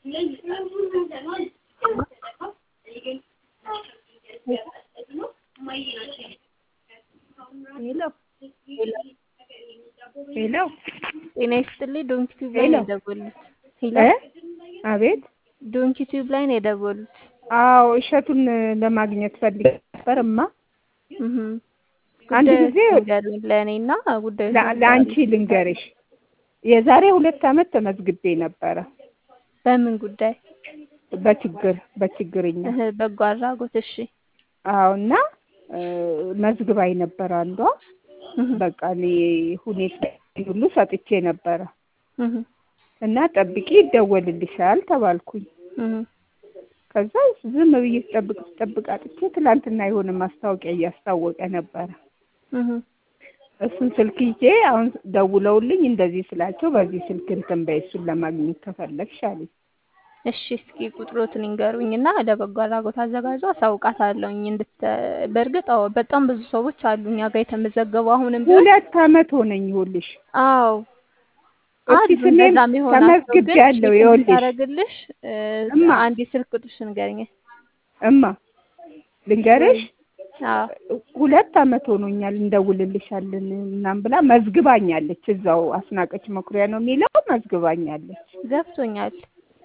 ሄሎ ሄሎ ጤና ይስጥልኝ። ዶንኪ ቲዩብ ላይ ሄሎ ነው የደወሉት። ሄሎ እ አቤት ዶንኪ ቲዩብ ላይ ነው የደወሉት። አዎ እሸቱን ለማግኘት ፈልጌ ነበር እማ እህ አንድ ጉዳዩ ጊዜ ንገሩኝ ለእኔና ጉዳዩ ለ- ለአንቺ ልንገርሽ የዛሬ ሁለት ዓመት ተመዝግቤ ነበረ በምን ጉዳይ? በችግር በችግርኛ እህ በጎ አድራጎት። እሺ አዎ እና እ መዝግባኝ ነበር አንዷ እህ በቃ እኔ ሁኔታ ሁሉ ሰጥቼ ነበረ እህ እና ጠብቂ ይደወልልሻል ተባልኩኝ እህ ከዛ ዝም ብዬ ስጠብቅ ስጠብቅ አጥቼ ትላንትና የሆነ ማስታወቂያ እያስታወቀ ነበረ እህ እሱን ስልክ ይዤ አሁን ደውለውልኝ እንደዚህ ስላቸው በዚህ ስልክ እንትን በይ እሱን ለማግኘት ከፈለግሽ አሉኝ እሺ እስኪ ቁጥሮትን ይንገሩኝና ለበጎ አድራጎት አዘጋጁ አሳውቃታለሁኝ። እንድት በእርግጥ አዎ በጣም ብዙ ሰዎች አሉ እኛ ጋር የተመዘገቡ አሁንም ቢሆን ሁለት ዓመት ሆነኝ ይኸውልሽ አዎ እስኪ አሉ ስሜን እንደዛ የሚሆናቸው ግን ተመዝግቤያለሁ ቼክ ይኸውልሽ እንድታደርግልሽ እ እማ አንድ ስልክ ቁጥርሽ ንገረኝ። እማ ልንገርሽ አዎ ሁለት ዓመት ሆኖኛል እንደውልልሻለን ምናምን ብላ መዝግባኛለች እዛው አስናቀች መኩሪያ ነው የሚለው መዝግባኛለች ገብቶኛል።